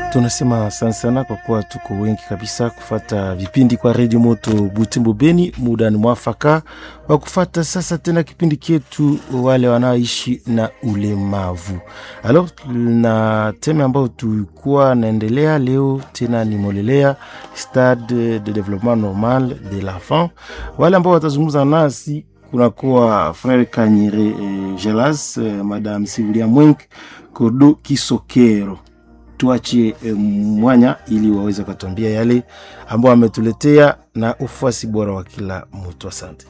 Tunasema asante sana kwa kuwa tuko wengi kabisa kufata vipindi kwa redio moto Butembo Beni. Muda ni mwafaka wa kufata sasa tena kipindi chetu wale wanaoishi na ulemavu. Alors, na teme ambayo tulikuwa naendelea leo tena ni molelea stade de developpement normal de l'enfant. Wale ambao watazungumza nasi kunakuwa frere Kanyire eh, Gelas eh, madame Sivilia Mwenk Kodo Kisokero tuachie e, mwanya ili waweze kutuambia yale ambao ametuletea na ufuasi bora wa kila mtu. Asante.